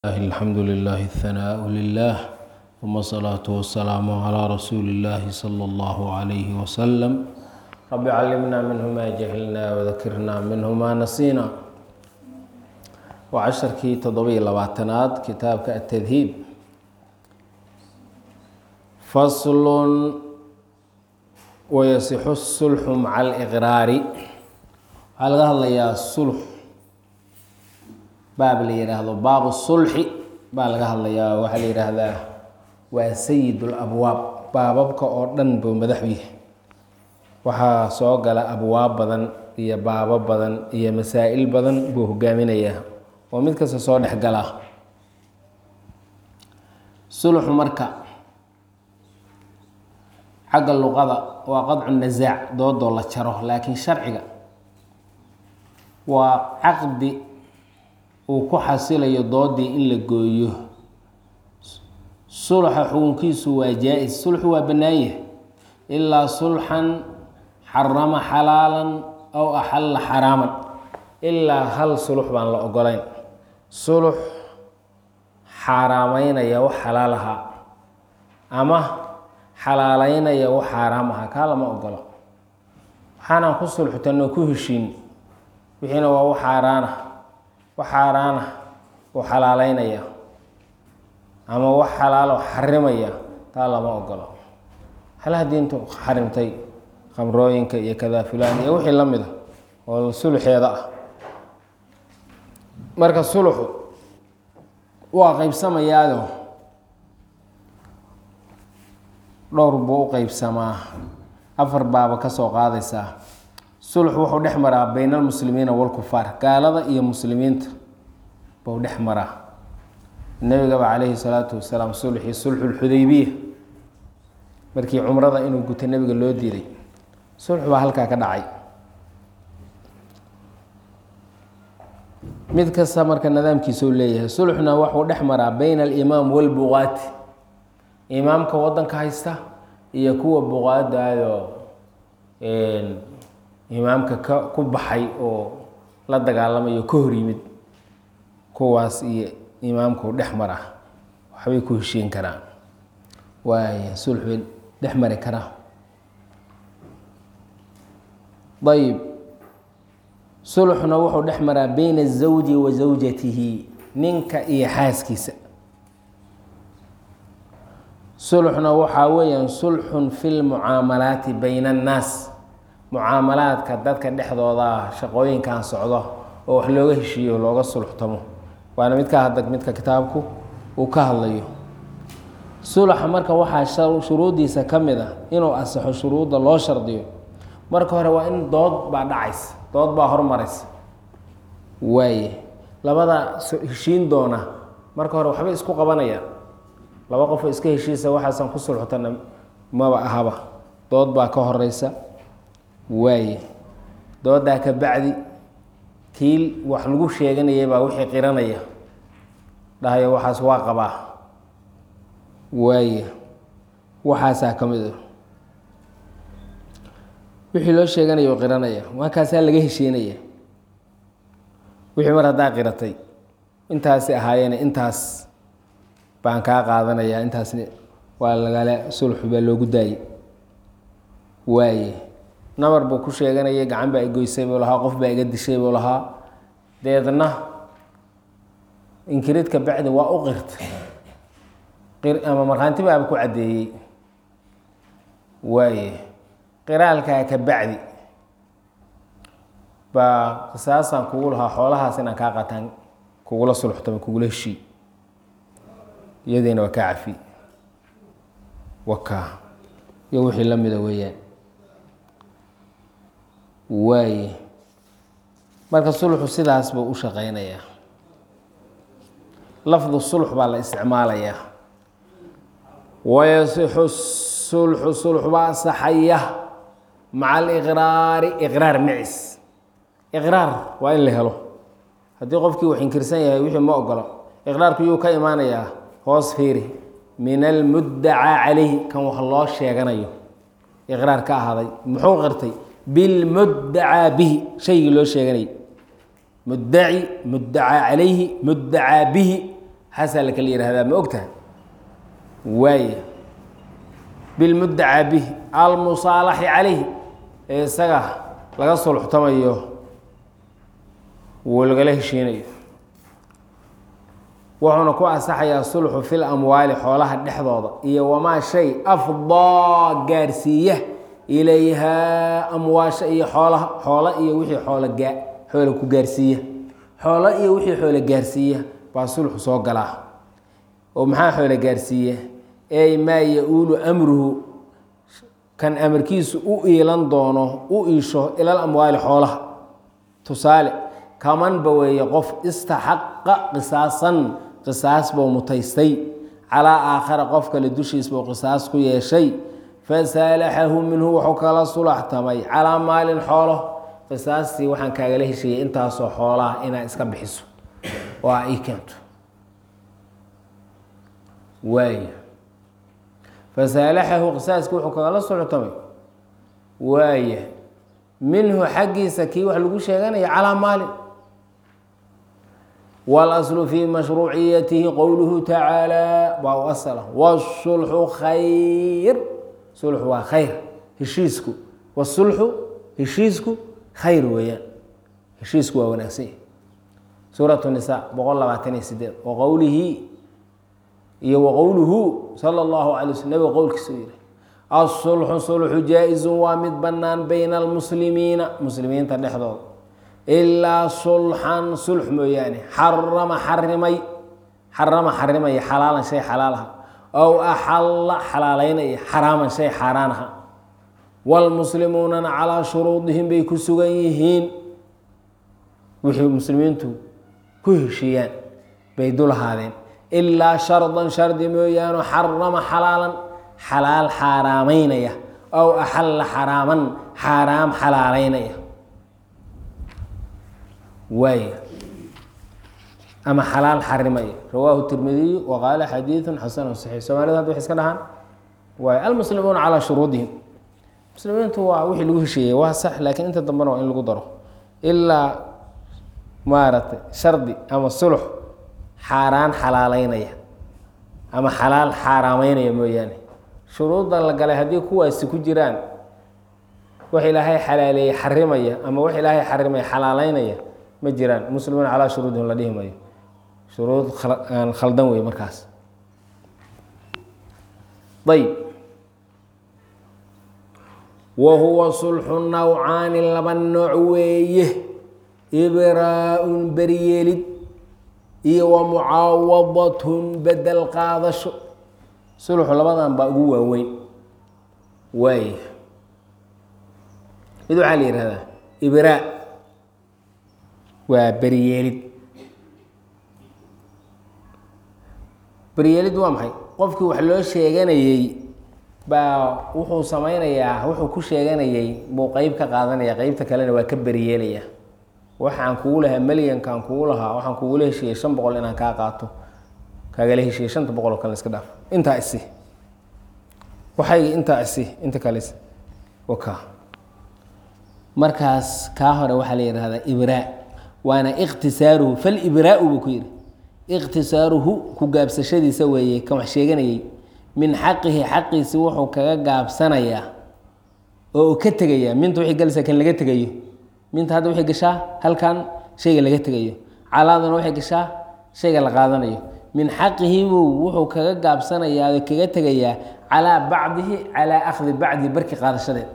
الله الحمد لله الثناء لله ثم الصلاة والسلام على رسول الله صلى الله عليه وسلم رب علمنا منه ما جهلنا وذكرنا منه ما نسينا وعشركii toddobiyo labaatanaad kitaabka التdhiib fasl wayasixu الsulxu maca اlإqraari waxaa laga hadlayaa sulx baab la yihaahdo baabu sulxi baa laga hadlayaa waxaa la yihaahdaa waa sayid اlabwaab baababka oo dhan buu madaxu yahay waxaa soo gala abwaab badan iyo baabo badan iyo masaa-il badan buu hogaaminayaa oo mid kasta soo dhex galaa sulxu marka xagga luqada waa qadcu nasaac doodoo la jaro laakiin sharciga waa caqdi uu ku xasilayo doodii in la gooyo sulxa xukunkiisu waa jaa-is sulxu waa bannaanyah ilaa sulxan xarama xalaalan aw axalla xaraaman ilaa hal sulux baan la ogolayn sulux xaaraameynaya wax xalaal ahaa ama xalaaleynaya wax xaaraam ahaa kaa lama ogolo waxaanaan ku sulxutanoo ku heshiin wixiina waa wax xaaraana wax xaaraana uu xalaaleynaya ama wax xalaalo xarimaya taa lama ogolo halaha diintu xarimtay khamrooyinka iyo kadaa fulaan iyo wixii la mida oo sulxeeda ah marka sulxu waa qeybsamayaado dhowr buu u qeybsamaa afar baaba kasoo qaadaysaa sulx wuxuu dhex maraa bayna almuslimiina walkufaar gaalada iyo muslimiinta buu dhex maraa nebigaba calayhi salaatu wasalaam sulxii sulxulxudaybiya markii cumrada inuu guto nebiga loo diiday sulx baa halkaa ka dhacay mid kasta marka nidaamkiisa u leeyahay sulxna wuxuu dhex maraa bayna alimaam walbuqaati imaamka wadanka haysta iyo kuwa buqaadaadoo imaamka ka ku baxay oo la dagaalamayo ka hor yimid kuwaas iyo imaamku dhex mara waxbay ku heshiin karaan waay sulx bay dhex mari karaa ayb sulxuna wuxuu dhex maraa bayna الزawji wa zawjatihi ninka iyo xaaskiisa sulxuna waxaa weeyaan sulxun fi lmucaamalaati bayna الnaas mucaamalaadka dadka dhexdooda shaqooyinkan socdo oo wax looga heshiiyo looga sulxtamo waana midka hadda midka kitaabku uu ka hadlayo sulxa marka waxaa shuruuddiisa ka mid a inuu asaxo shuruudda loo shardiyo marka hore waa in dood baa dhacaysa dood baa hormaraysa waaye labada heshiin doona marka hore waxbay isku qabanayaan laba qofoo iska heshiisa waxaasan ku sulxutana maba ahaba dood baa ka horeysa waaye doodaa ka bacdi kiil wax lagu sheeganayay baa wixii qiranaya dhahayo waxaas waa qabaa waaye waxaasaa ka mid a wixii loo sheeganaya oo qiranaya markaasaa laga heshiinaya wixii mar haddaa qiratay intaasi ahaayeene intaas baan kaa qaadanayaa intaasna waa lagala sulxu baa loogu daayey waaye nabar buu ku sheeganayay gacan baa igoysay buu lahaa qof baa iga dishay buu lahaa deedna inkirid ka bacdi waa u qirtay ama markhaanti baaba ku caddeeyey waaye qiraalkaa ka bacdi baa qisaasaan kugu lahaa xoolahaas inaan kaa qataan kugula sulxtamo kugula heshii iyadiina waa kaa cafi wakaa iyo wixii la mida weeyaan waaye marka sulxu sidaas buu u shaqeynayaa lafdu sulx baa la isticmaalayaa wayasixu sulxu sulx baa asaxaya maca aliqraari iqraar macis iqraar waa in la helo haddii qofkii wax inkirsan yahay wixii ma ogolo iqraarku yuu ka imaanayaa hoos fiiri min almuddacaa calayhi kan wax loo sheeganayo iqraar ka ahaaday muxuu qirtay bilmuddacaa bihi shaygii loo sheeganayay muddaci muddacaa calayhi muddacaa bihi xasaa la kala yihahdaa ma ogtaha waaya bilmuddacaa bihi almusaalaxi calayhi ee isaga laga sulxtamayo wuu lagala heshiinayo wuxuuna ku asaxayaa sulxu fil amwaali xoolaha dhexdooda iyo wamaa shay afdaa gaarsiiya ilayhaa amwaasha iyo xoolaha xoolo iyo wixii xoolo gaa xoola ku gaarsiiya xoolo iyo wixii xoolo gaarsiiya baa sulxu soo galaa oo maxaa xoolo gaarsiiya ey maa ya-uulu amruhu kan amarkiisu u iilan doono u iisho ilal amwaali xoolaha tusaale kamanba weeye qof istaxaqa qisaasan qisaas buu mutaystay calaa aakhara qof kale dushiis buu qisaas ku yeeshay fasaalaxahu minhu wuxuu kala sulaxtamay calaa maalin xoolo qisaastii waxaan kaagala heshayay intaasoo xoolaha inaad iska bixiso oo a ii keento waaya fasaalaxahu qisaaskii wuxuu kagala sulaxtamay waaya minhu xaggiisa kii wax lagu sheeganaya calaa maalin wاlأslu fi mashruuciyatihi qowluhu tacaalى waa u asla wالsulxu khayr sulxu waa khayr heshiisku wsulxu heshiisku khayr weeyaan heshiisku waa wanaagsan yahy suuraة الnisa boqol labaatan iyo sideed waqowlihi iyo waqowluhu salى اllahu alay sl nabiga qowlkiisa u yihi asulxu sulxu jaa-izu waa mid bannaan bayna almuslimiina muslimiinta dhexdooda ilaa sulxan sulx mooyaane xarama xarimay xarama xarimaya xalaalan shay xalaalaha ow axalla xalaaleynaya xaraaman shay xaaraanaha waalmuslimuunana calaa shuruudihim bay ku sugan yihiin wixii muslimiintu ku heshiiyaan bay dulahaadeen ilaa shardan shardi mooyaane xarama xalaalan xalaal xaaraameynaya ow axalla xaraaman xaaraam xalaaleynaya waaya ama xalaal xarimaya rawaahu tirmidiyu wa qaala xadiidu xasanu saxiix soomaalida hadda waxay iska dhahaan waay almuslimuuna calaa shuruudihim muslimiintu waa wixii lagu hesheeyey waa sax laakiin inta dambena waa in lagu daro ilaa maaragtay shardi ama sulux xaaraan xalaaleynaya ama xalaal xaaraameynaya mooyaane shuruudda la galay haddii kuwaasi ku jiraan wax ilaahay xalaaleeyey xarimaya ama wax ilaahay xarimaya xalaaleynaya ma jiraan muslimuuna calaa shuruudihim la dhihi mayo shuruud aan khaldan wey markaas ayb wa huwa sulxu nawcaani laba nooc weeye ibraa-un beryeelid iyo wa mucaawadatun bedel qaadasho sulxu labadan baa ugu waaweyn waay mid waxaa la yihahdaa ibraa waa beryeelid beryeelid waa maxay qofkii wax loo sheeganayey baa wuxuu sameynayaa wuxuu ku sheeganayay buu qeyb ka qaadanaya qeybta kalena waa ka beryeelaya waxaan kugu lahaa melyankaan kugu lahaa waxaan kugula heshiiyey shan boqol inaan kaa qaato kaagala heshiiyey shanta boqol oo kale iska dhaaf intaa isi waxayga intaa isi inta kale waka markaas kaa hore waxaa la yihahdaa ibraa waana ikhtisaaruhu falibraa-u buu ku yidhi ikhtisaaruhu ku gaabsashadiisa weeye kan wax sheeganayey min xaqihi xaqiisi wuxuu kaga gaabsanayaa oo uu ka tegayaa minta wixii galaysaa kan laga tegayo minta hadda waxay gashaa halkan shayga laga tegayo calaaduna waxay gashaa shayga la qaadanayo min xaqihi buu wuxuu kaga gaabsanayaa oo kaga tegayaa calaa bacdihi calaa akhdi bacdihi barki qaadashadeed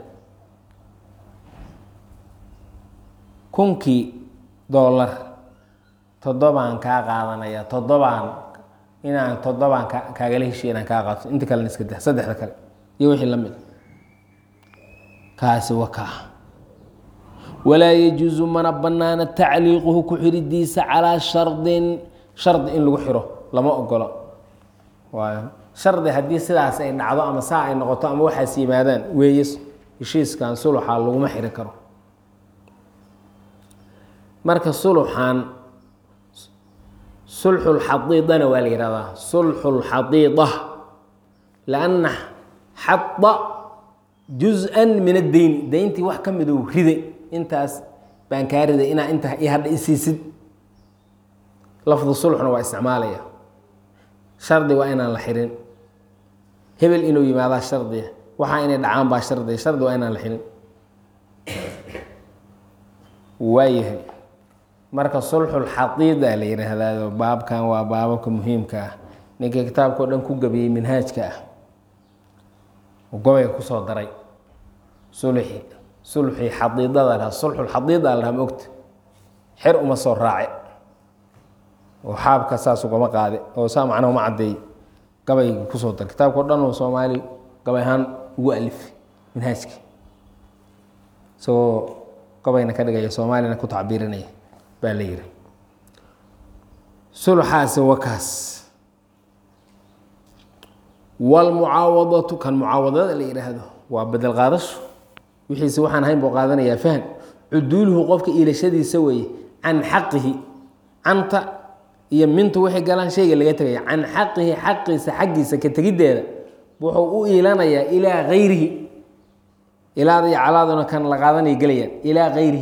kunkii doolar toddobaan kaa qaadanaya toddobaan inaan toddobaan ka kaagala heshiya inaan kaa qaato inta kalena iska dah saddexda kale iyo wixii la mid kaasi waa kaa walaa yajuusu mana banaana tacliiquhu ku xiridiisa calaa shardin shardi in lagu xiro lama ogolo waayo shardi haddii sidaas ay dhacdo ama saa ay noqoto ama waxaas yimaadaan weeye heshiiskan suluxa laguma xirin karo marka suluxan sulxu lxadiidana waa la yihahdaa sulxu lxadiida lanna xada juz-an min addeyni deyntii wax ka midou riday intaas baan kaa riday inaa inta i hadha isiisid lafdu sulxuna waa isticmaalaya shardi waa inaan la xirin hebel inuu yimaadaa shardiya waxaa inay dhacaan baa shardiya shardi waa inaan la xirin waayahay marka sulxulxadiida la yidhaahdaado baabkan waa baababka muhiimka ah ninkii kitaabka o dhan ku gabiyey minhaajka ah gobayga kusoo daray sulxi sulxii xadiidada lahaa sulxulxadiida la dhaha ma ogta xer uma soo raace oo xaabka saas ugama qaade oo saa macnaha uma caddeey gabaygi kusoo daray kitaabka o dhan oo soomaali gabay ahaan ugu alifay minhaajka isagoo gabayna ka dhigaya soomaalina ku tacbiirinaya baa la yihi sulxaasi wakaas wlmucaawadatu kan mucaawadada la yidhaahdo waa bedel qaadasho wixiise waxaan ahayn buu qaadanayaa fahm cuduuluhu qofka iilashadiisa weeye can xaqihi canta iyo mintu waxay galaan shayga laga tegaya can xaqihi xaqiisa xaggiisa ka tegiddeeda wuxuu u iilanayaa ilaa gayrihi ilaada iyo calaaduna kan la qaadanaya gelayaan ilaa gayrihi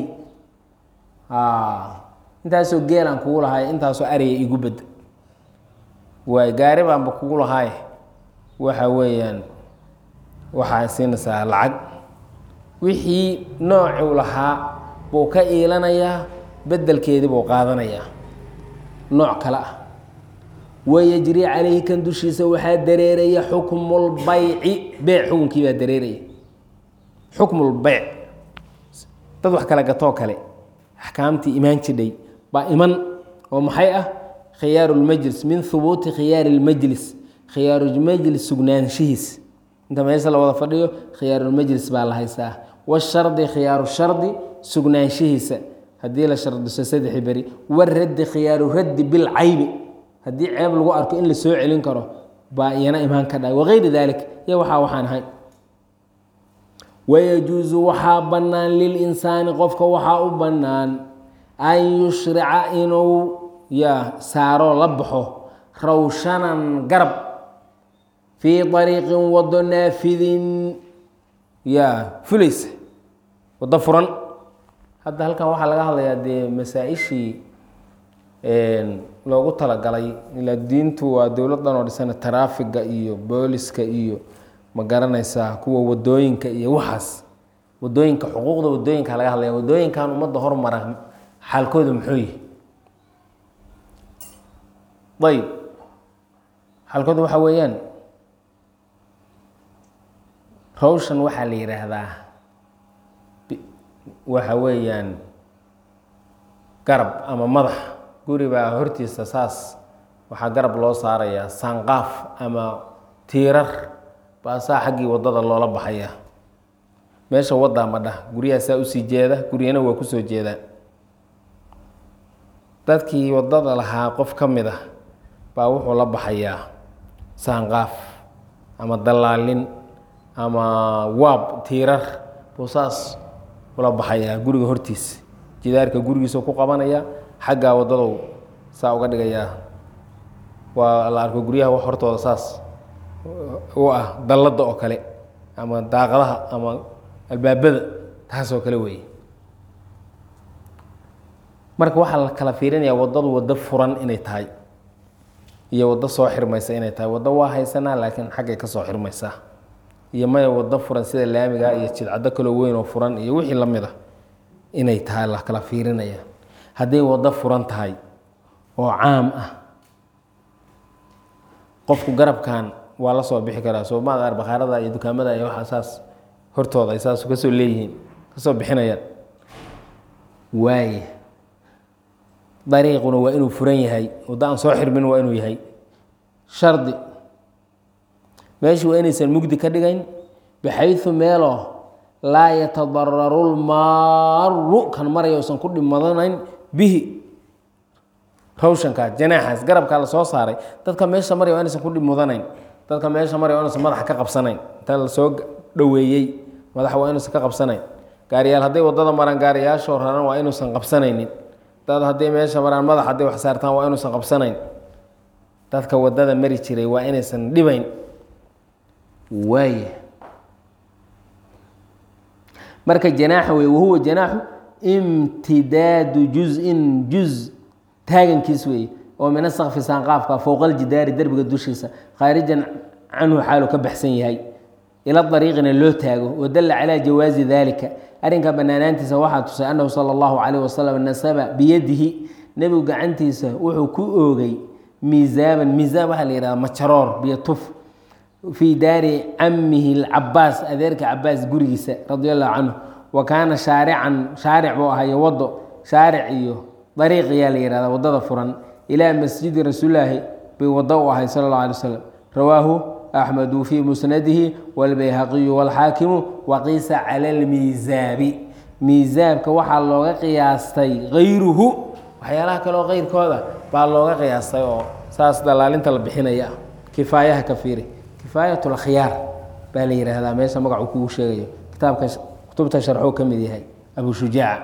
intaasoo geelaan kugu lahaay intaasoo ariya igu bedda waay gaari baanba kugu lahaaye waxa weeyaan waxaa siinaysaa lacag wixii noocuu lahaa buu ka iilanayaa bedelkeedii buu qaadanayaa nooc kale ah wayajri calayhi kan dushiisa waxaa dareeraya xukmulbayci beyc xukunkii baa dareeraya xukmulbeyc dad wax kala gatoo kale axkaamtii imaan jidhay baa iman oo maxay ah khiyaaru lmajlis min hubuuti khiyaari lmajlis khiyaarulmajlis sugnaanshihiis inta meesha la wada fadhiyo khiyaarulmajlis baa la haystaa washardi khiyaaru shardi sugnaanshihiisa haddii la shardiso saddexi beri waraddi khiyaaru raddi bilcaybi haddii ceeb lagu arko in la soo celin karo baa iyana imaan ka dhahay wagayri dalik iyo waxaa waxaan ahay wayajuusu waxaa bannaan lilinsaani qofka waxaa u bannaan an yushrica inuu ya saaro la baxo rawshanan garab fii ariiqin wado naafidin ya fulaysa waddo furan hadda halkan waxaa laga hadlayaa dee masaa-ishii loogu talagalay ilaa diintu waa dowladdan oo dhisana taraafiga iyo booliska iyo ma garanaysaa kuwa wadooyinka iyo waxaas wadooyinka xuquuqda wadooyinka laga hadlaya wadooyinkan ummadda hormara xaalkooda muxuu yihi ayb xaalkooda waxaa weeyaan rawshan waxaa la yidhaahdaa waxa weeyaan garab ama madax guri baa hortiisa saas waxaa garab loo saarayaa sanqaaf ama tiirar baa saa xaggii waddada loola baxaya meesha waddaa madha guryaha saa usii jeeda guryana waa kusoo jeedaa dadkii waddada lahaa qof ka mid ah baa wuxuu la baxayaa saanqaaf ama dallaalin ama waab tiirar buu saas ula baxayaa guriga hortiisa jidaarka gurigiisa ku qabanaya xaggaa waddadow saa uga dhigayaa waa la arko guryaha wax hortooda saas u ah dalladda oo kale ama daaqadaha ama albaabada taasoo kale weeye marka waxaa la kala fiirinayaa waddadu waddo furan inay tahay iyo waddo soo xirmaysa inay tahay waddo waa haysanaa laakiin xaggay ka soo xirmaysaa iyo maya waddo furan sida laamiga iyo jidcaddo kaloo weyn oo furan iyo wixii la mid a inay tahay la kala fiirinaya hadday waddo furan tahay oo caam ah qofku garabkan waa la soo bixi karaa soo maad bakhaarada iyo dukaamada iyo waxaa saas hortooda ay saas kasoo leeyihiin kasoo bixinayaan waaye dariiquna waa inuu furan yahay waddo aan soo xirmin waa inuu yahay shardi meeshu waa inaysan mugdi ka dhigayn baxayu meeloo laa yatadararu lmaaru kan maraya usan ku dhimadanayn bihi rawshankaa janaaxaas garabkaa la soo saaray dadka meesha maraya waa inaysan ku dhimudanayn dadka meesha maraya waa inaysan madaxa ka qabsanayn inta la soo dhoweeyey madaxa waa inuusan ka qabsanayn gaariyaal hadday waddada maraan gaariyaashoo raran waa inuusan qabsanaynin dad hadday meesha maraan madax hadday wax saartaan waa inuusan qabsanayn dadka waddada mari jiray waa inaysan dhibayn waaya marka janaaxa wey wahuwa janaaxu imtidaadu juz-in juz taagankiis weeye oo min asaqfi saanqaafka fowqa aljidaari derbiga dushiisa khaarijan canhu xaalu ka baxsan yahay ila dariiqina loo taago wadalla calaa jawaazi dalika arrinka banaanaantiisa waxaa tusay annahu sala allahu calayh wasalam nasaba biyadihi nebigu gacantiisa wuxuu ku oogay miisaaban miisaan waxaa la yihahda majaroor biyo tuf fii daari camihi lcabaas adeerka cabaas gurigiisa radi allahu canhu wa kaana shaarican shaaric buu ahayo wado shaaric iyo dariiq ayaa la yihahda wadada furan ilaa masjidi rasuulilaahi bay wado u ahay sala اllah alay wasalam rawaahu axmedu fii musnadihi wاlbayhaqiyu wاlxaakimu waqiisa cala اlmiisaabi miisaabka waxaa looga qiyaastay gayruhu waxyaalaha kaleoo keyrkooda baa looga qiyaastay oo saas dalaalinta la bixinaya kifaayaha ka fiiri kifaayat اlkhyaar baa la yihahdaa meesha magacu kugu sheegayo kitaabka kutubta sharxuu ka mid yahay abu shujaaca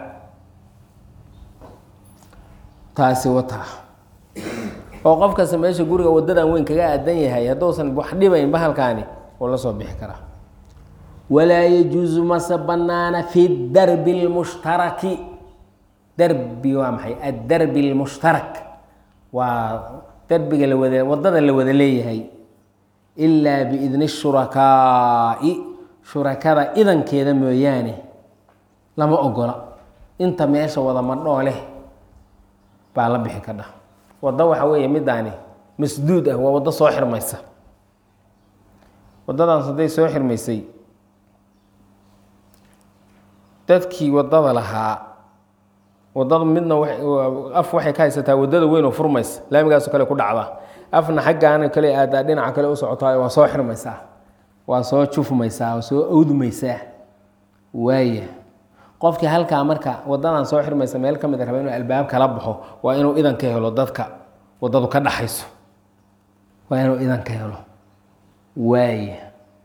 taasi wataa oo qof kasta meesha guriga wadadan weyn kaga aadan yahay hadduusan wax dhibayn bahalkaani wuu la soo bixi karaa walaa yajuusu mase banaana fi darbi اlmushtaraki darbi waa maxay addarbi اlmushtarak waa darbiga la wada wadada la wada leeyahay ilaa biidni shurakaa'i shurakada idankeeda mooyaane lama ogola inta meesha wada madhoo leh baa la bixi kadha waddo waxa weeye midaani masduud ah waa waddo soo xirmaysa waddadaas hadday soo xirmaysay dadkii waddada lahaa waddada midna af waxay ka haysataa waddada weyn oo furmaysa laamigaaso kale ku dhacda afna xaggaana kale aadaa dhinaca kale u socotaa waa soo xirmaysaa waa soo jufmaysaa waa soo awdmaysaa waaya qofkii halkaa marka wadadan soo xirmaysa meel ka mid a raba inuu albaab kala baxo waa inuu idan ka helo dadka wadadu ka dhaxayso waa inuu idan ka helo waaya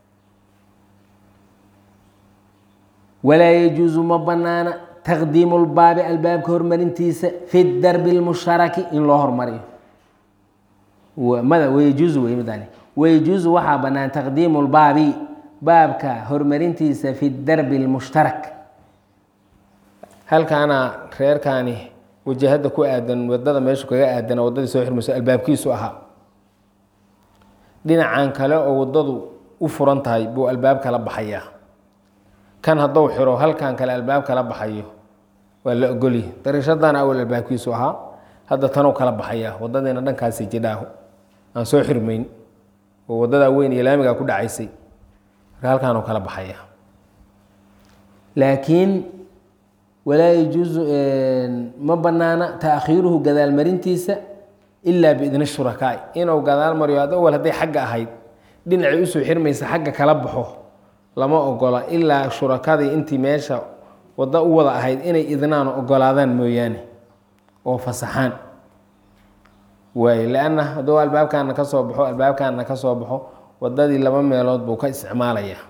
walaa yajuusu ma banaana taqdiimu lbaabi albaabka hormarintiisa fi darbi lmusharaki in loo hormariyo mada wayajuusu wey midani wayajuusu waxaa banaan taqdiimu lbaabi baabka hormarintiisa fi darbi lmushtarak halkaana reerkaani wajahada ku aadan wadada meeshu kaga aadan wadadii soo xirmayso albaabkiisu ahaa dhinacan kale oo wadadu u furan tahay buu albaab kala baxayaa kan hadduu xiro halkan kale albaab kala baxayo waa la ogolyi dariishadana awal albaabkiisu ahaa hadda tanuu kala baxayaa wadadiina dhankaasi jidhaaho aan soo xirmayn oo wadadaa weyn iyo laamigaa ku dhacaysay marka halkaanuu kala baxayaa laakiin walaa yajuusu ma banaana taakhiiruhu gadaalmarintiisa ilaa biidni shurakaai inuu gadaal mariyo ad awal hadday xagga ahayd dhinacii usoo xirmaysa xagga kala baxo lama ogola ilaa shurakadii intii meesha waddo u wada ahayd inay idnaan ogolaadaan mooyaane oo fasaxaan waay lanna hadduu albaabkaana ka soo baxo albaabkaana ka soo baxo wadadii laba meelood buu ka isticmaalayaa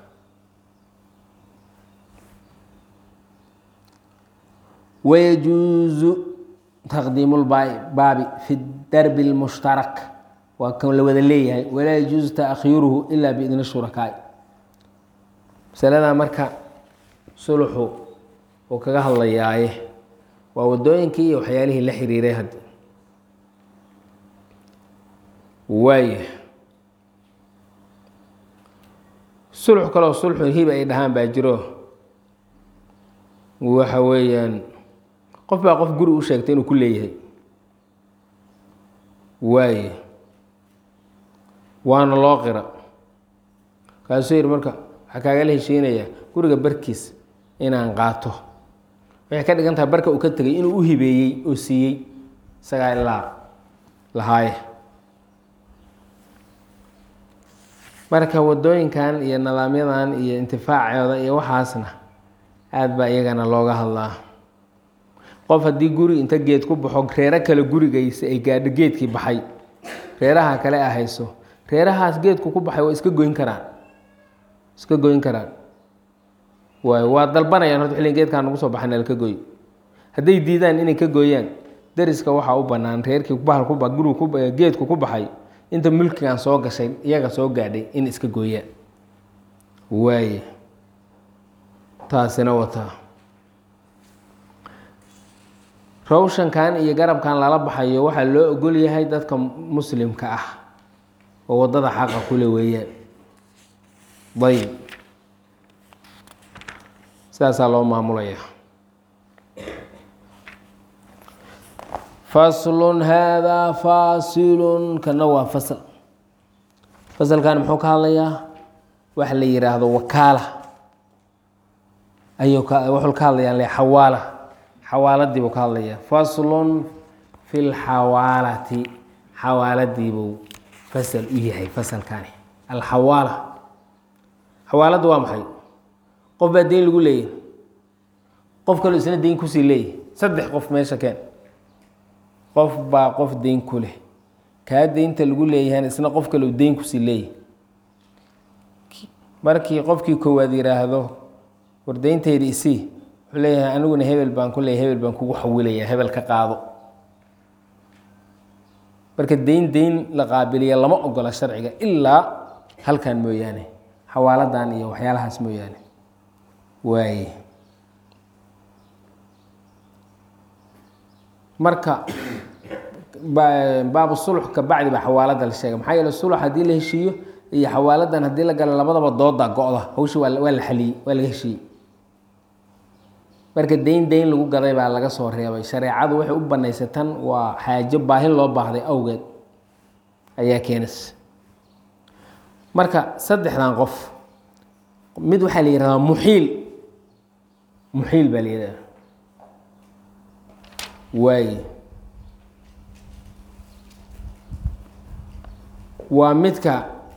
wayajuusu taqdiimu lbaabi fi darbi اlmushtarak waa kan la wada leeyahay walaa yajuusu taakhiiruhu ila biidni shurakaai masaladaa marka suluxu uu kaga hadlayaaye waa wadooyinkii iyo waxyaalihii la xiriiray had waaya sulx kaloo sulxu hiba ay dhahaan baa jiro waxa weeyaan qof baa qof guri u sheegtay inuu ku leeyahay waaye waana loo qira kaasuu yidhi marka waxaa kaagala heshiinayaa guriga barkiis inaan qaato waxay ka dhigan tahay barka uu ka tegay inuu u hibeeyey oo siiyey isagaa ilaa lahaaye marka wadooyinkan iyo nidaamyadan iyo intifaacooda iyo waxaasna aada baa iyagana looga hadlaa qof haddii guri inta geed ku baxo reero kale gurigaysa ay gaadho geedkii baxay reeraha kale a hayso reerahaas geedku ku baxay waa iska goyn karaan iska goyn karaan waay waa dalbanayaan horta xilligan geedkaan nagu soo baxay nalka goy hadday diidaan inay ka gooyaan dariska waxaa u bannaan reerkii bahal ku ba gurigu ku geedku ku baxay inta mulkigan soo gashay iyaga soo gaadhay in iska gooyaan waaye taasina wataa rawshankan iyo garabkan lala baxayo waxaa loo ogol yahay dadka muslimka ah oo waddada xaqa kule weeyaan ayb sidaasaa loo maamulaya faslun haadaa faasilun kana waa fasl fasalkan muxuu ka hadlayaa waxa la yidhaahdo wakaala ayuu wuxuu ka hadlayaa le xawaala xawaaladii buu ka hadlayaa faslun fi lxawaalati xawaaladiibuu fasal u yahay fasalkani alxawaala xawaaladda waa maxay qof baa deyn lagu leeyahy qof kaloo isna deyn kusii leeyahy saddex qof meesha keen qof baa qof deyn ku leh kaa deynta lagu leeyahayna isna qof kaleu deyn kusii leeyahy markii qofkii koowaad yidhaahdo war deyntayda isii wuxuu leeyahay aniguna hebel baan ku leeyahy hebel baan kugu xawilaya hebel ka qaado marka deyn deyn la qaabiliya lama ogola sharciga ilaa halkan mooyaane xawaaladan iyo waxyaalahaas mooyaane waaye marka baabu sulx ka bacdi baa xawaalada la sheegay maxaa yeele sulx haddii la heshiiyo iyo xawaaladan haddii la galo labadaba dooda go-da hawsha waa waa la xaliyey waa laga heshiiyey marka deyn deyn lagu gaday baa laga soo reebay shareecadu waxay u banaysay tan waa xaajo baahin loo baahday awgeed ayaa keenaysa marka saddexdan qof mid waxaa la yihahdaa muxiil muxiil baa la yihahdaa waaye waa midka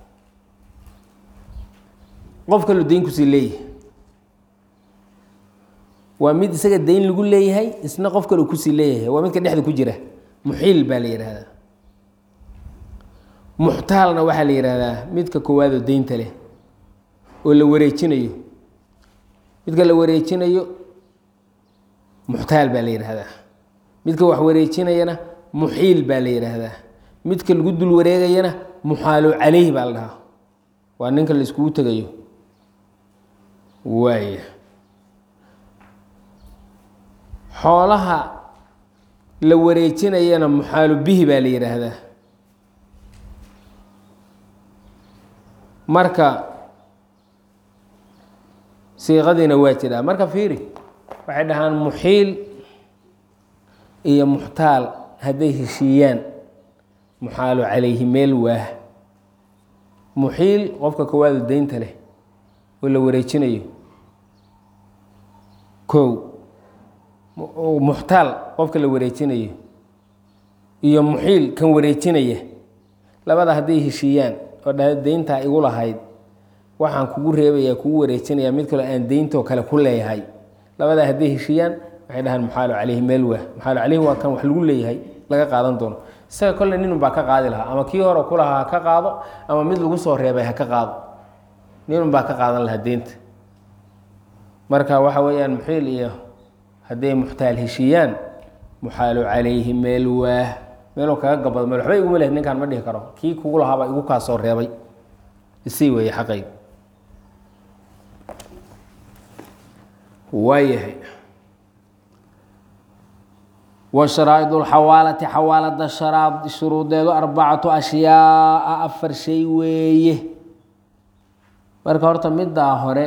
qof kaloo deyn kusii leeyahay waa mid isaga deyn lagu leeyahay isna qof kaloo kusii leeyahay waa midka dhexda ku jira muxiil baa la yihahdaa muxtaalna waxaa la yihahdaa midka koowaadoo deynta leh oo la wareejinayo midka la wareejinayo muxtaal baa la yihahdaa midka wax wareejinayana muxiil baa la yidhaahdaa midka lagu dul wareegayana muxaalo caleyh baa la dhahaa waa ninka la iskugu tegayo waaya xoolaha la wareejinayana muxaalu bihi baa la yidhaahdaa marka siiqadiina waa jiraa marka fiiri waxay dhahaan muxiil iyo muxtaal hadday heshiiyaan muxaalu calayhi meel waah muxiil qofka koowaadu deynta leh oo la wareejinayo kow muxtaal qofka la wareejinayo iyo muxiil kan wareejinaya labada hadday heshiiyaan oo dha deyntaa igu lahayd waxaan kugu reebayaa kugu wareejinayaa mid kaloo aan deyntoo kale ku leeyahay labadaa hadday heshiiyaan waxay dhahaan muxaalu caleyhi meel waah muxaalu caleyhi waa kan wax lagu leeyahay laga qaadan doono isaga kolle ninun baa ka qaadi lahaa ama kii hore kulahaa ha ka qaado ama mid lagu soo reebay ha ka qaado ninun baa ka qaadan lahaa deynta marka waxa weeyaan muxiil iyo hadday muxtaal heshiiyaan muxaalu calayhi meel waah meeluu kaga gabado meel waxba iguma leh ninkaan ma dhihi karo kii kugu lahaabaa igu kaa soo reebay isii weeye xaqayga waayahay wa sharaaid lxawaalati xawaalada sharaad shuruudeedu arbacatu ashyaaa afar shay weeye marka horta middaa hore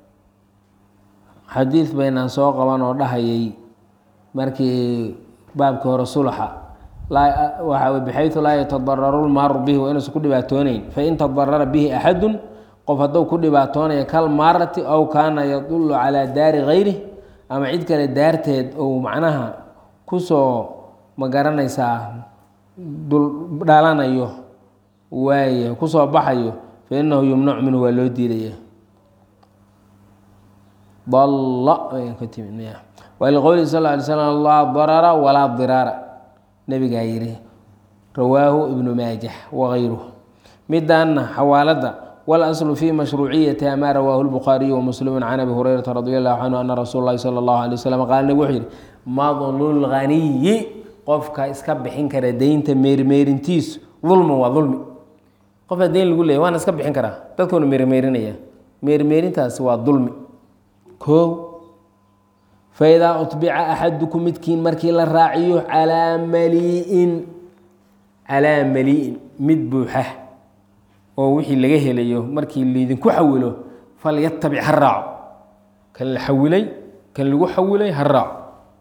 xadiid baynaan soo qaban oo dhahayay markii baabkii hore sulxa waxa bxayu laa yatadararu lmaaru bihi waa inuusan ku dhibaatooneyn fain tadarara bihi axadu qof hadduu ku dhibaatoonaya kalmaarati aw kaana yadulu calaa daari gayri ama cid kale daarteed ou macnaha kusoo ma garanaysaa dhalanayo waay kusoo baxayo fainahu yumnacu minhu waa loo diidaya wliqowlihi sal ly slam laa darara walaa diraara nabigaa yihi rawaahu ibnu maajah wagayruh midaana xawaalada wاlaslu fi mashruuciyatiha ma rawaahu lbukhaariyu wamuslimu can abi hurayrata radi allahu canhu ana rasuul lahi sala اllahu alay waslm qaala nabig wuxuu yihi madlu lganiyi qofka iska bixin kara deynta meermeerintiisu dulman waa dulmi qofka deyn lagu leeyay waana iska bixin karaa dadkuuna meermeerinaya meermeerintaasi waa dulmi koow faidaa utbica axadukum midkiin markii la raaciyo calaa malii'in calaa malii'in mid buuxa oo wixii laga helayo markii laydinku xawilo falyatabic ha raaco kan la xawilay kan lagu xawilay ha raaco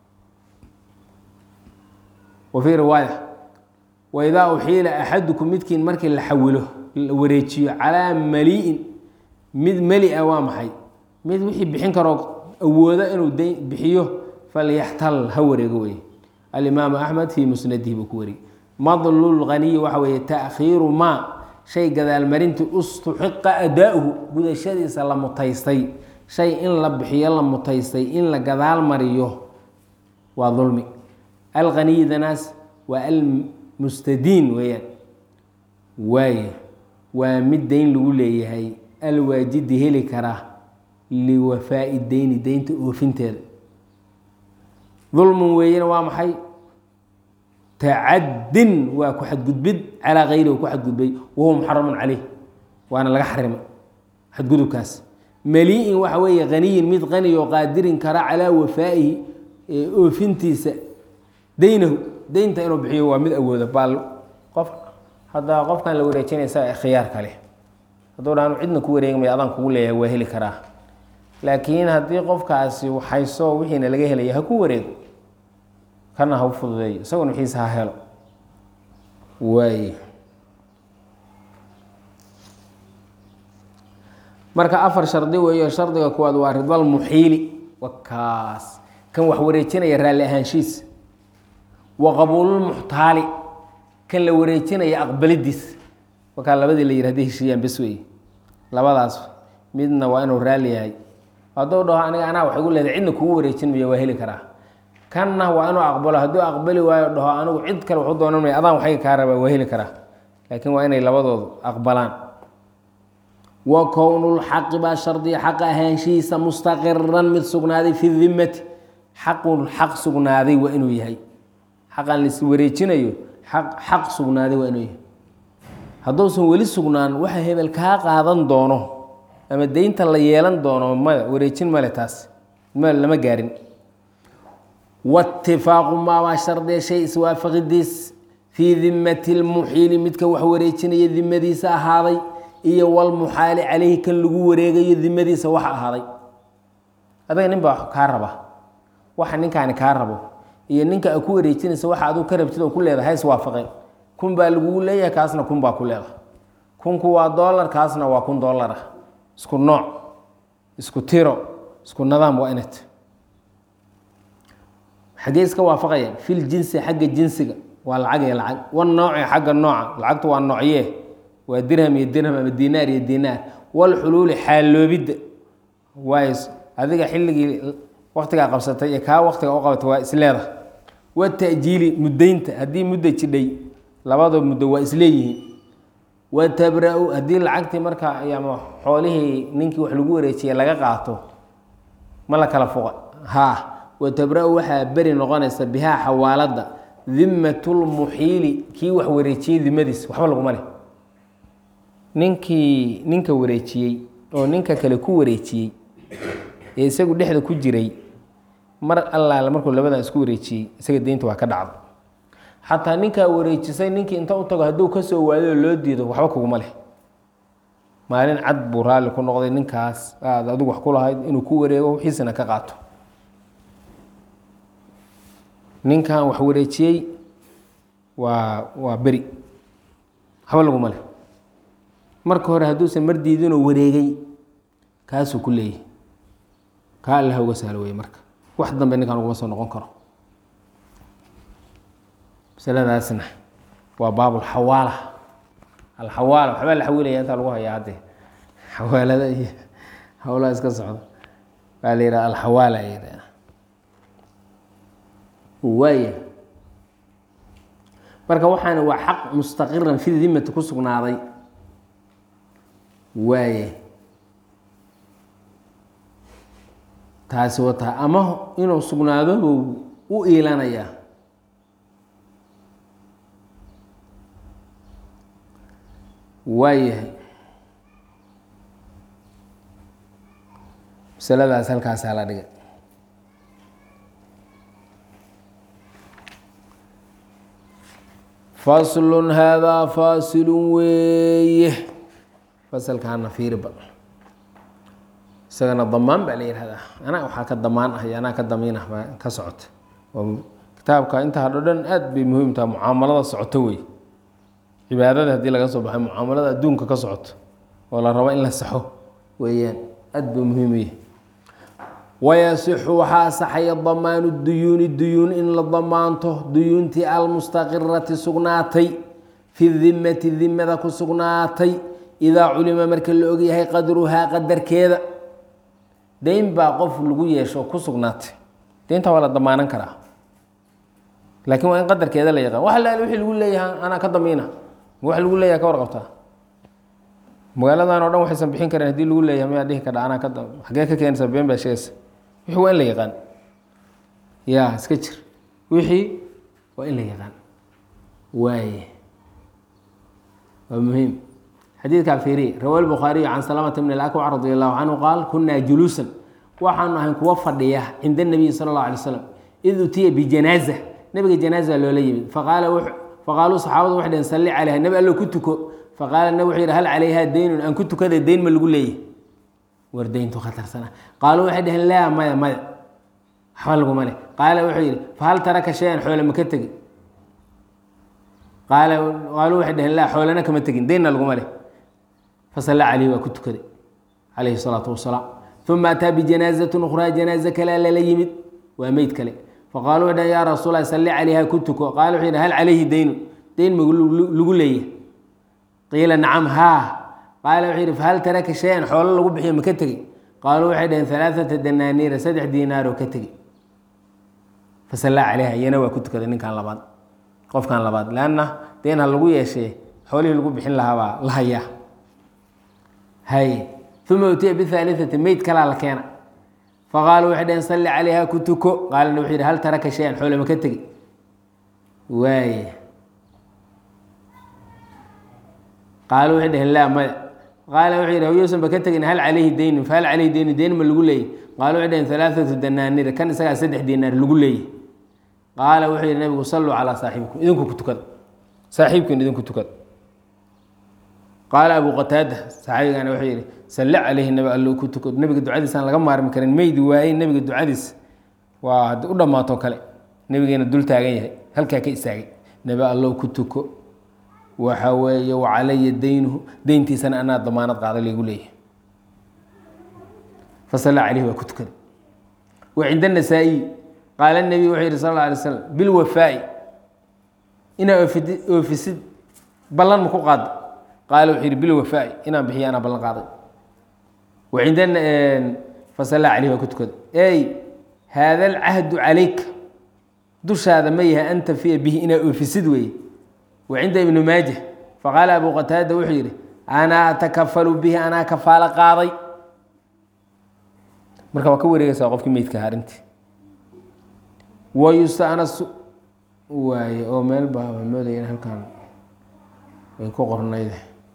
wa fii riwaaya waidaa uxiila axadukum midkiin markii la xawilo la wareejiyo calaa malii'in mid meli-a waa maxay mid wixii bixin karoo awoodo inuu d bixiyo falyaxtal ha wareego wey alimaamu axmed fii musnadihi buu ku wariyey madlul ghaniyi waxa weeye taakhiiru maa shay gadaalmarintii ustuxiqa adaa-uhu gudashadiisa la mutaystay shay in la bixiyo la mutaystay in la gadaal mariyo waa dulmi alhaniyidanaas waa almustadiin weeyaan waaye waa mid deyn lagu leeyahay alwaajidi heli karaa liwafaa'i deyni deynta oofinteeda dulmun weeyena waa maxay tacaddin waa ku xadgudbid calaa kayrihi ku xadgudbay wahuwa muxaramun caleyh waana laga xarimay xadgudubkaas mali-in waxa weeye haniyin mid qani oo qaadirin kara calaa wafaa'ihi oofintiisa deynahu deynta inuu bixiyo waa mid awooda baal qof haddaa qofkan la wareejinaysa khiyaar kale hadduu dhaanu cidna ku wareegmaya adaan kugu leeyahay waa heli karaa laakiin haddii qofkaasi hayso wixiina laga helaya ha ku wareego kana ha u fududeeyo isaguna wixiisa ha helo waay marka afar shardi weeyo shardiga kuwaad waa ridal muxiili wakaas kan wax wareejinaya raalli ahaanshiisa wa qabuululmuxtaali kan la wareejinaya aqbalidiis wakaa labadii la yiri haday heshiiyaan bes wey labadaas midna waa inuu raalli yahay hadduu dhaho aniga anaa wax igu leedahay cidna kugu wareejin mayo waa heli karaa kanna waa inuu aqbalo hadduu aqbali waayo dhaho anigu cid kale waxu doonan maya adaan waxayga kaa rabaa waa heli karaa laakiin waa inay labadoodu aqbalaan wa kownulxaqi baa shardiya xaqa ahaanshihiisa mustaqiran mid sugnaaday fi dimati xaqun xaq sugnaaday waa inuu yahay xaqan lais wareejinayo aq xaq sugnaaday waa inuu yahay hadduusan weli sugnaan waxa hebel kaa qaadan doono ama deynta la yeelan doono maya wareejin male taas ma lama gaarin watifaaqu maabaa shardiya shay iswaafaqidiis fii dimati lmuxiili midka wax wareejinaya dimadiisa ahaaday iyo walmuxaali caleyhi kan lagu wareegayo dimadiisa waxa ahaaday adaga nin baa kaa raba waxa ninkaani kaa rabo iyo ninka a ku wareejinaysa waxa aduu ka rabtid oo ku leedahay ha iswaafaqeen kun baa lagugu leeyahay kaasna kun baa ku leedahay kunku waa dollar kaasna waa kun dollar ah isku nooc isku tiro isku nidaam waa inat xaggee iska waafaqayaan fil jinsi xagga jinsiga waa lacag iyo lacag wanooci xagga nooca lacagtu waa noocyee waa dirham iyo dirham ama dinaar iyo dinaar walxuluuli xaaloobidda waay adiga xilligii waktigaa qabsatay iyo kaa waktiga u qabatay waa isleeda watajiili muddaynta haddii mudda jidhay labada muddo waa isleeyihiin watabra-u haddii lacagtii marka ama xoolihii ninkii wax lagu wareejiyay laga qaato ma la kala foqa haa watabra-u waxaa beri noqonaysa bihaa xawaalada dimatulmuxiili kii wax wareejiyey dimadiis waxba laguma leh ninkii ninka wareejiyey oo ninka kale ku wareejiyey ee isagu dhexda ku jiray mar allaale markuu labadan isku wareejiyey isaga deynta waa ka dhacda xataa ninkaa wareejisay ninkii inta u tago hadduu kasoo waadoo loo diido waxba kuguma leh maalin cad buu raalli ku noqday ninkaas aad adigu wax ku lahayd inuu ku wareego wixiisana ka qaato ninkan wax wareejiyey waa waa beri waxba laguma leh marka hore hadduusan mar diidinoo wareegay kaasuu ku leeyahy kaa allaha uga sahlo wey marka wax dambe ninkan uguma soo noqon karo masaladaasna waa baab alxawaala alxawaala waxbaa la xawilaya intaa lagu hayaa haddee xawaalada iyo howlaha iska socda baa la yidhaha alxawaala yidhaha waaya marka waxaana waa xaq mustaqiran fi dimati ku sugnaaday waaye taasi wataa ama inuu sugnaado buu u iilanayaa waayahay masaladaas halkaasaa la dhigay faslun haadaa faasilun weeye fasalkaana fiiriba isagana damaan baa la yihahdaa anaa waxaa ka damaan ah iyo anaa ka damiin ah baa ka socota oo kitaabka intaa hadho dhan aad bay muhiim tahay mucaamalada socoto wey cibaadada haddii laga soo baxay mucaamalada adduunka ka socoto oo la rabo in la saxo weeyaan aad buu muhiim u yahay wayasixu waxaa asaxaya damaanu duyuuni duyuun in la damaanto duyuuntii almustaqirati sugnaatay fi dimati dimada ku sugnaatay idaa culima marka la ogyahay qadruhaa qadarkeeda deyn baa qof lagu yeesho ku sugnaatay deynta waa la damaanan karaa laakiin waa in qadarkeeda la yaqaan wax laal wixii lagu leeyahay anaa ka damiina wax lagu leeyahay ka warqabtaa magaaladan o dhan waxaysan bixin karin hadii lagu leeyahay mayaa dhihi kadha anaa ka xagee ka keenaysa been baa sheegaysa wixii waa in la yaqaan ya iska jir wixii waa in la yaqaan waaye waa muhiim xadiidkaa fiiriye rawa lbukhaariyu can salamata bn alakwac radi allahu canhu qaal kunaa juluusan waxaanu ahayn kuwa fadhiya cinda nabiyi sala اllah alay slam id utiya bijanaaza nabiga janaaza loola yimid faqaala faqaaluu saxaabadu waxay dhaheen salli calayha nabi allo ku tuko faqaala nabi wuxuu yidhi hal calayha deynun aan ku tukada deyn ma lagu leeyahy war deyntu khatarsana qaaluu waxay dhaheen laa maya maya waxba laguma leh qaala wuxuu yidhi fahal taraka shay-an xoole ma ka tegin qaala qaaluu waxay dhaheen laa xoolena kama tegin deynna laguma leh fasalla calayhi waa ku tukaday calayhi salaatu wasalaam uma ataa bijanaazatin ukhraa janaaza kalea lala yimid waa meyd kale faqaaluu waxay dhaheen yaa rasuul allah salli calayha ku tuko qaala wuxuu yidhi hal calayhi deynu deyn ma lagu leeyahy qiila nacam haa qaala wuxuu yidhi fahal taraka shay-an xoolo lagu bixiyo ma ka tegey qaaluu waxay dhaheen alaaata danaaniira saddex diinaaroo ka tegey fasallaa calayha iyana waa ku tukaday ninkan labaad qofkan labaad leanna deen ha lagu yeeshee xoolihii lagu bixin lahaabaa la hayaa hay uma utiya bihaaliati meyd kalaa la keena faqaaluu waxay dhaheen salli calayha ku tuko qaalana wuxuu yidhi hal taraka shay-an xoole ma ka tegey waaye qaaluu waxay dhaheen laa maya qaala wuxuu yidhi hawyuusan ba ka tegin hal calayhi deynun fahal calayhi deynun deyn ma lagu leeyay qaalu waxay dhaheen alaaatu danaanira kan isagaa saddex diinaar lagu leeyay qaala wuxuu yidhi nabigu salluu calaa saaxibikum idinku ku tukada saaxiibkiin idinku tukada qaala abu qataada saxaabigana wuxuu yidhi salli calayhi nabi allo ku tukado nabiga ducadiisaan laga maarmi karin meydi waayey nabiga ducadiis waa haddii u dhammaato kale nabigeena dul taagan yahay halkaa ka istaagay nabi allow ku tuko waxa weeye wacalaya deynuhu deyntiisana anaa damaanad qaada laygu leeyahay fasalla calayhi waa ku tukaday wa cinda nasaa-iyi qaala nebiy wuxuu yihi sal alla alay slam bilwafaa'i inaa oofidi oofisid ballan ma ku qaada qaala wuxuu yihi bilwafaa'i inaan bixiyo anaa ballan qaaday wa cinda fasalla calayhi waa ku tukaday ey haada alcahdu calayka dushaada ma yahay an tafiya bihi inaa oofisid weeye wacinda ibni maaja faqaala abu qataada wuxuu yidhi anaa atakafalu bihi anaa kafaalo qaaday marka waa ka wareegaysaa qofkii meydkaha arrintii wayustanasu waaye oo meel baa waa moodaya in halkan ay ku qornayd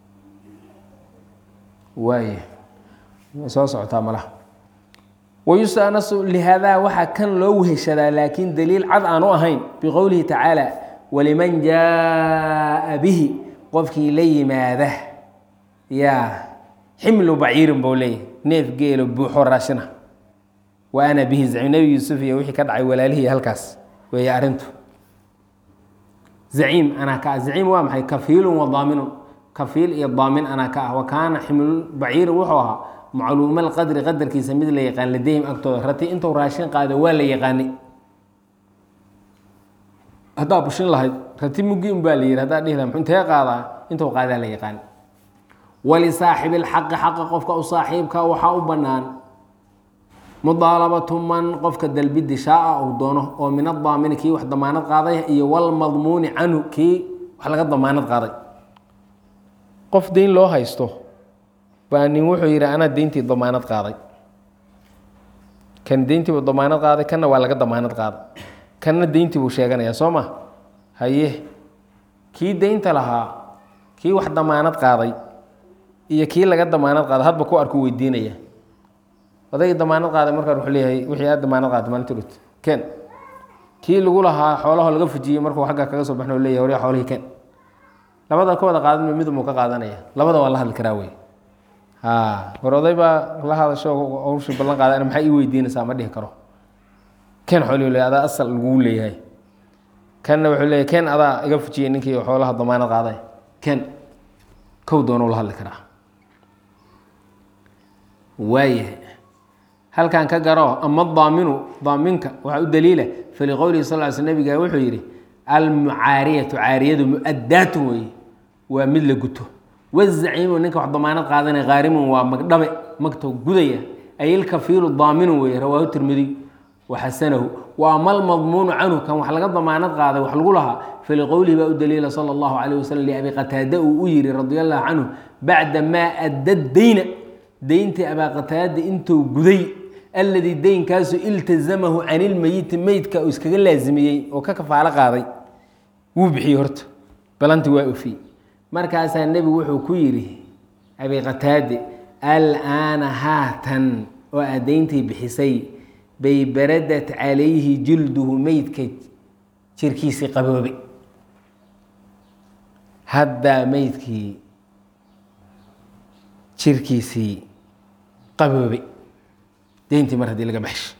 waaye way soo socotaa malaha wayustanasu lihaadaa waxaa kan loo weheshadaa laakiin daliil cad aan u ahayn biqowlihi tacaala waliman jaa bihi qofkii la yimaada yaa ximlu baciirin buu leeyahy neef geelo buuxo raashina wa ana bihi zaciim nebi yuusuf iyo wixii ka dhacay walaalihii halkaas weeye arrintu zaciim anaa ka ah zaciim waa maxay kafiilun wa daaminun kafiil iyo daamin anaa ka ah wa kaana ximlu baciirin wuxuu ahaa macluumal qadri qadarkiisa mid la yaqaan ladeyhim agtooda rati intuu raashin qaado waa la yaqaanay haddaa bushin lahayd rati mugi un baa la yihi haddaa dhihi laha intee qaadaa intuu qaadaa la yaqaan walisaaxibi lxaqi xaqa qofka u saaxiibka waxaa u bannaan mudaalabatu man qofka dalbidi shaaa uu doono oo min adaamini kii wax damaanad qaaday iyo walmadmuuni canhu kii wax laga damaanad qaaday qof deyn loo haysto baa nin wuxuu yidhi anaa deyntii damaanad qaaday kan deyntiibu damaanad qaaday kanna waa laga damaanad qaaday kanna deyntii buu sheeganayaa soo ma haye kii deynta lahaa kii wax damaanad qaaday iyo kii laga damaanad qaaday hadba ku arku weydiinaya odaygii damaanad qaaday markaan wuxuu leeyahay wixii aad damaanad qaaday maalinta dhut ken kii lagu lahaa xoolaha laga fujiyey markuu xagga kaga soo baxna u leeyahay waryaa xoolihii ken labada ka wada qaadan mid muu ka qaadanaya labada waa la hadli karaa wey ha war oday baa la hadasho hawshii ballan qaada maxaa ii weydiinaysaa ma dhihi karo ken xoolihii le adaa asal laguu leeyahay kanna wuxuu leeyahy ken adaa iga fujiyey ninkii xoolaha damaanad qaaday ken kow doonuu la hadli karaa waayahay halkan ka garo ama daaminu daaminka waxaa u daliila faliqowlihi sal ly sl nabiga wuxuu yidhi almucaariyatu caariyadu mu-addaatun weeye waa mid la guto wazaciimu ninka wax damaanad qaadanaya haarimun waa magdhabe magto gudaya ay ilkafiilu daaminu weeye rawaahu tirmidiy waxasanahu wa ama almadmuunu canhu kan wax laga damaanad qaaday wax lagu lahaa faliqowlihi baa u daliila sala allahu calayh wasalam liabi qataada uu u yidhi radi allahu canhu bacda maa adda dayna deyntii abaa qataada intuu guday alladii deynkaasu iltazamahu can ilmeyiti meydka uu iskaga laasimiyey oo ka kafaalo qaaday wuu bixiyey horta balanti waa ofiyey markaasaa nebigu wuxuu ku yidhi abi qataade alaana haatan oo aad deyntii bixisay bay baradat calayhi jilduhu meydka jirkiisii qaboobay haddaa meydkii jirkiisii qaboobay deyntii mar haddii laga baxshay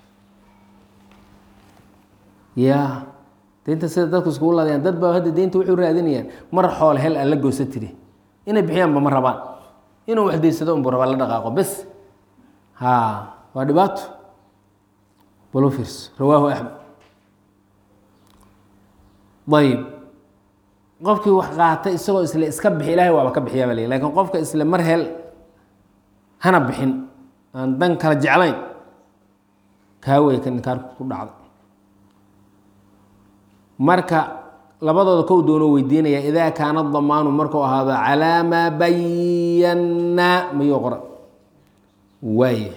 ya deynta sida dadku iskugu laadayaan dad baa hadda deynta wuxuu raadinayaan mar xool hel aan la goosa tiri inay bixiyaanba ma rabaan inuu wax deysado unbu rabaa la dhaqaaqo bes ha waa dhibaato balu fiirso rawaahu axmed ayib qofkii wax qaata isagoo isle iska bixi ilahay waaba ka bixiyaa ba l lakin qofka isle mar hel hana bixin aan dan kala jeclayn kaawey ka ninkaarku ku dhacday marka labadooda kow doonoo weydiinaya idaa kaana damaanu markuu ahaado calaa maa bayannaa mayuu qora waaye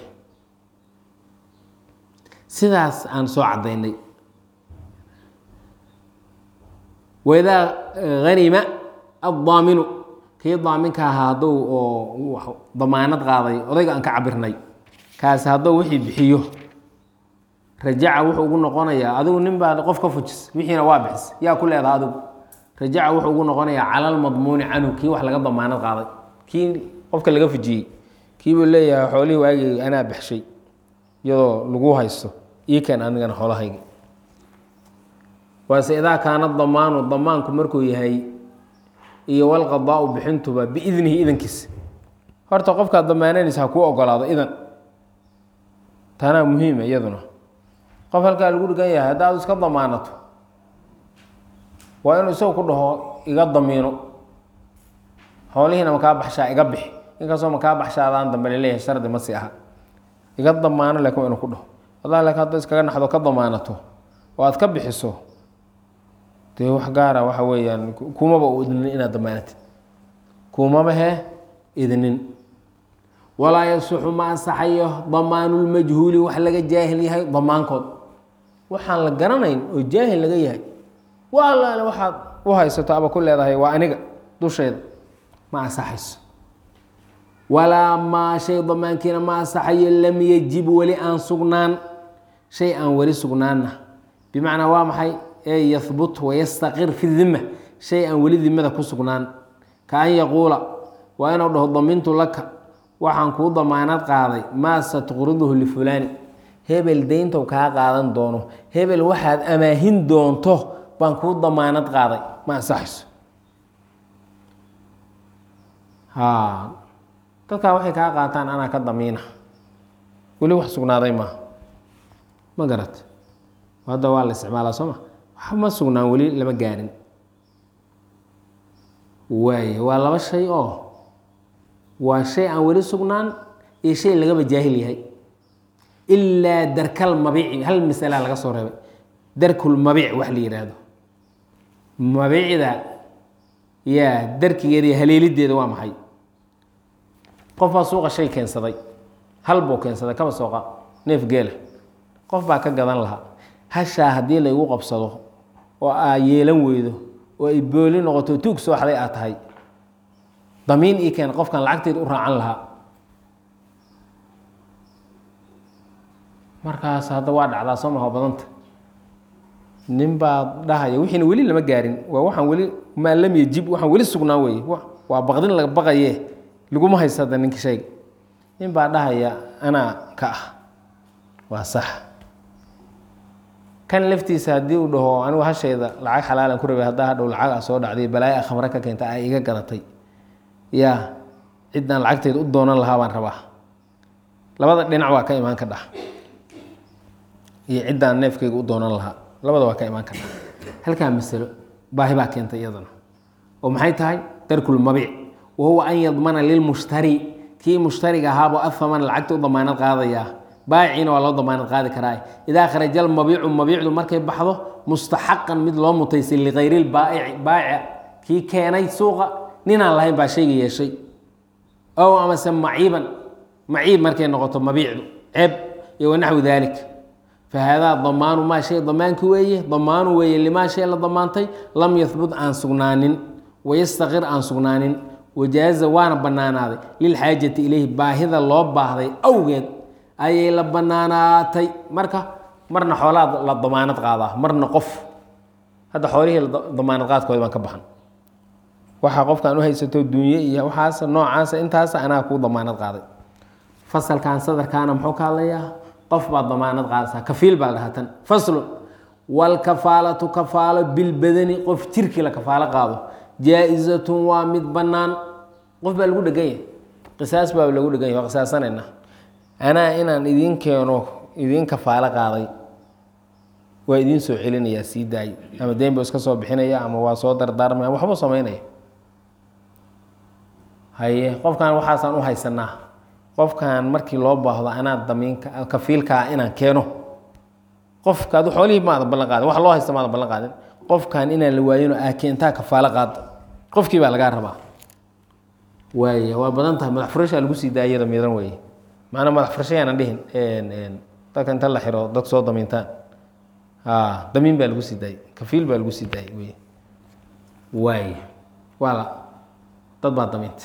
sidaas aan soo caddaynay waidaa hanima addaaminu kii daaminka ahaa hadduu oo damaanad qaaday odayga aan ka cabirnay kaasi hadduu wixii bixiyo rajaca wuxuu ugu noqonayaa adigu nin baa qof ka fujis wixiina waa bixis yaa ku leedaha adigu rajaca wuxuu ugu noqonayaa cala almadmuuni canhu kii wax laga damaanad qaaday kii qofka laga fujiyey kii buu leeyahay xoolihii waagii anaa baxshay iyadoo lagu haysto ii keen anigana xoolahayga waase idaa kaana damaanu damaanku markuu yahay iyo walqadaau bixintuba biidnihi idankiisa horta qofkaad damaananaysa ha kuu ogolaado idan tanaa muhiima iyaduna qof halkaa lagu dhigan yahay haddaad iska damaanato waa inuu isagu ku dhaho iga damiino xoolihiina makaa baxshaa iga bixi inkastoo makaa baxshaadaan dambe laleeyahay shardi ma si aha iga damaano laakin waa inuu ku dhaho wallahi laakin haddaad iskaga naxdo ka damaanato oo aad ka bixiso dee wax gaara waxa weeyaan kumaba u idnin inaad damaanatid kumaba he idnin walaa yasuxu ma ansaxayo damaanulmajhuuli wax laga jaahil yahay damaankood waxaan la garanayn oo jaahil laga yahay wa allaale waxaad u haysato aba ku leedahay waa aniga dusheeda ma ansaxayso walaa maa shay damaankiina ma ansaxayo lam yajib weli aan sugnaan shay aan weli sugnaanna bimacnaa waa maxay ee yahbut wayastaqir fi dima shay aan weli dimada ku sugnaan ka an yaquula waa inuu dhaho damintu laka waxaan kuu damaanad qaaday maa satqriduhu lifulaani hebel deyntow kaa qaadan doono hebel waxaad amaahin doonto baan kuu damaanad qaaday ma ansaxayso dadkaa waxay kaa qaataan anaa ka damiina weli wax sugnaaday maaha ma garat hadda waa la isticmaalaa soo ma wax ma sugnaan weli lama gaarin waay waa laba shay oo waa shay aan weli sugnaan iyo shay lagaba jaahil yahay ilaa darkal mabiici hal masala laga soo reebay darkul mabiic wax la yihaahdo mabiicda yaa darkigeeda iyo haleelideeda waa maxay qof baa suuqa shay keensaday hal buu keensaday kaba sooqa neef geela qof baa ka gadan lahaa hashaa haddii laygu qabsado oo aa yeelan weydo oo ay booli noqoto tuug soo xaday aad tahay damiin ii keen qofkan lacagteed u raacan lahaa markaas hadda waa dhacdaa soo maha badanta nin baa dhahaya wixiina weli lama gaarin waa waxaan weli maa lam yajib waxaan weli sugnaa weeye waa baqdin laga baqaye laguma haysto hadda ninka shayga nin baa dhahaya anaa ka ah waa sax kan laftiisa haddii uu dhaho anigu hashayda lacag xalaalan ku rabay haddaa hadhow lacag a soo dhacday balaayo a khamre ka keenta a iga gadatay yaa ciddaan lacagteeda u doonan lahaa baan rabaa labada dhinac waa ka imaan ka dhah iyo ciddaan neefkayga u doonan lahaa labada waa ka imaan ka dhah halkaa masalo baahi baa keentay iyadana oo maxay tahay tarkulmabiic wa huwa an yadmana lilmushtari kii mushtariga ahaabuu ahaman lacagta u damaanad qaadayaa baayiciina waa loo damaanad qaadi karaa idaa kharaja almabiicu mabiicdu markay baxdo mustaxaqan mid loo mutaysay likayri lbaaici baayica kii keenay suuqa ninaan lahayn baa shayga yeeshay ow amase maciiban maciib markay noqoto mabiicdu ceeb iyo wanaxwi dalik fa haadaa damaanu maa shay damaanki weeye damaanu weeye limaa shay la damaantay lam yahbut aan sugnaanin wayastaqir aan sugnaanin wajaaza waana bannaanaaday lilxaajati ilayhi baahida loo baahday awgeed ayay la bannaanaatay marka marna xoolaa la damaanad qaadaa marna qof hadda xoolihii damaanad qaadkooda baan ka baxan waxaa qofkaan u haysato dunye iyo waxaas noocaasa intaas anaa kuu damaanad qaaday fasalkan sadarkaana muxuu ka hadlayaa qof baad damaanad qaadaysaa kafiil baa la dhahaa tan faslun walkafaalatu kafaalo bilbadani qof jirkii la kafaalo qaado jaa-izatun waa mid bannaan qof baa lagu dhegan yahay qisaas baa lagu dhegan yahy waa qisaasanayna anaa inaan idiin keeno idiin kafaalo qaaday waa idiin soo celinayaa sii daayo ama deyn buu iska soo bixinaya ama waa soo dardaarmaya ama waxbuu samaynaya haye qofkan waxaasaan u haysanaa qofkan markii loo baahdo anaa damiinka kafiilkaa inaan keeno qofka adu xoolihii maadan ballan qaadin wax loo haysta maadan ballan qaadin qofkan inaan la waayinoo aa keentaa kafaalo qaada qofkii baa lagaa rabaa waaya waa badan tahay madax furashaa lagu sii daayada midan weeye maanaa madax furasho yaanan dhihin dadka inta la xiro dad soo damiintaan damiin baa lagu sii daayey kafiil baa lagu sii daayey wey waaya waa la dad baa damiinta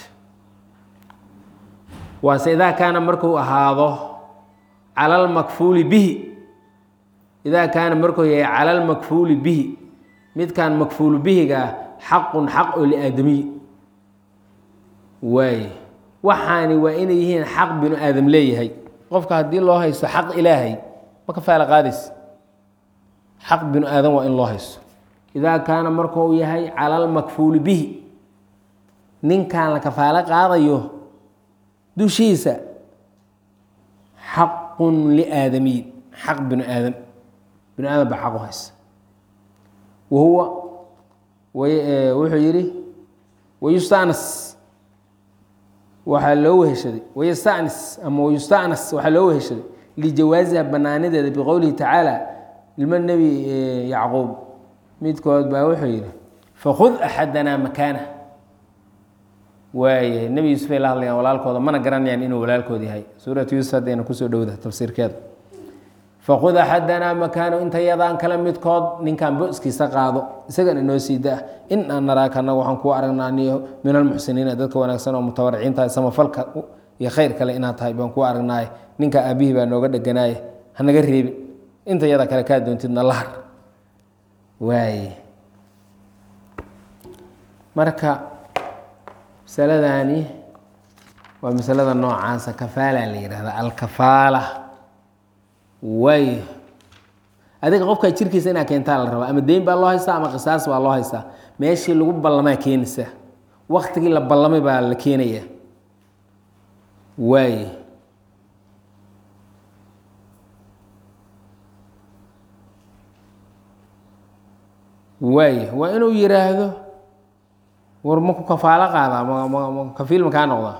waase idaa kaana markuu ahaado cala almakfuuli bihi idaa kaana markuu yahay cala almakfuuli bihi midkan makfuulu bihigaa xaqun xaq oo liaadamiy waaye waxaani waa inay yihiin xaq binu aadam leeyahay qofka haddii loo haysto xaq ilaahay ma kafaala qaadays xaq binu aadam waa in loo haysto idaa kaana markuu yahay cala almakfuuli bihi ninkan la kafaalo qaadayo dushiisa xaqun liaadamiyin xaq binu aadam binu aadam baa xaq u haysta wa huwa wuxuu yidhi wayustanas waxaa loo weheshaday wayastanis ama wayustanas waxaa loo weheshaday lijawaasiha banaanideeda biqowlihi tacaala ilmo nebi yacquub midkood baa wuxuu yidhi fakhud axadanaa makaana waayahay nebi yuusuf ay la hadlayaan walaalkooda mana garanayaan inuu walaalkood yahay suuratu yuusuf haddayna kusoo dhowda tafsiirkeeda fakud axadanaa makaano inta yadaan kale midkood ninkan boskiisa qaado isagana inoo sii daa in aan naraaka anaga waxaan kuu aragnaa niyo min almuxsiniina dadka wanaagsan oo mutawariciinta samafalka iyo khayr kale inaad tahay baan kuu aragnaaye ninka aabihii baa nooga dheganaaye hanaga reebin inta yada kale kaa doontidna lahar waaye marka masaladani waa masalada noocaasa kafaala la yihahda alkafaala waay adiga qofkaa jirkiisa inaa keentaa la rabaa ama deyn baa loo haystaa ama qisaas baa loo haystaa meeshii lagu ballamaa keenaysaa waktigii la ballamay baa la keenaya waay waay waa inuu yiraahdo war maku kafaalo qaadaa m kafiil makaa noqdaa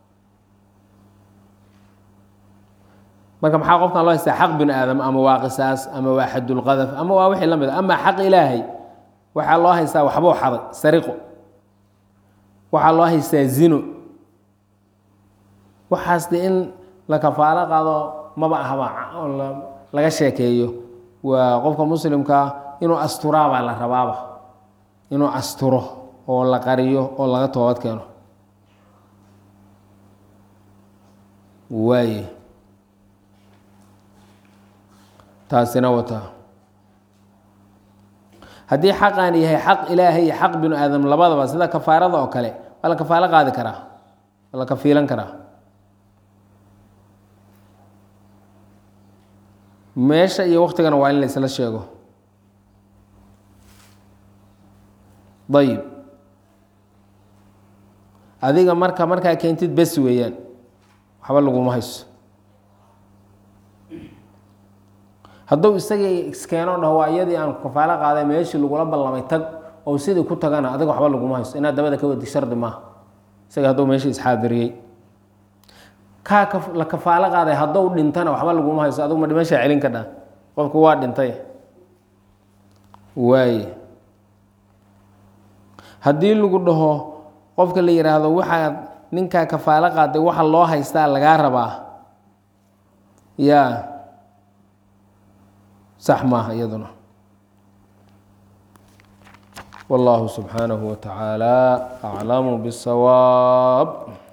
marka maxaa qofkan loo haystaa xaq binu aadam ama waa qisaas ama waa xadulqadaf ama waa wixii la mid a ama xaq ilaahay waxaa loo haystaa waxbuu xaday sariqo waxaa loo haystaa zino waxaas de in la kafaalo qaado maba ahaba laga sheekeeyo waa qofka muslimkaa inuu asturaabaa la rabaaba inuu asturo oo la qariyo oo laga toobad keeno waaye taasina wataa haddii xaqaan yahay xaq ilaahay iyo xaq binu aadam labadaba sida kafaarada oo kale waa la kafaalo qaadi karaa waa la kafiilan karaa meesha iyo waktigana waa in la isla sheego ayib adiga marka markaa keentid bes weeyaan waxba laguma hayso hadduu isagii iskeeno dhaho waa iyadii aan kafaalo qaaday meeshii lagula ballamay tag oo sidii ku tagana adiga waxba laguma hayso inaad dabada ka wadi shardi maaha isaga hadduu meeshii isxaadiriyey kaa ka- la kafaalo qaaday hadduu dhintana waxba laguma hayso adigu ma dhimashaa celin ka dhaa qofku waa dhintay waaye haddii lagu dhaho qofka la yidhaahdo waxaad ninkaa kafaalo qaaday waxa loo haystaa lagaa rabaa yaa sax maaha iyaduna wallahu subxaanahu wa tacaala aclamu bisawaab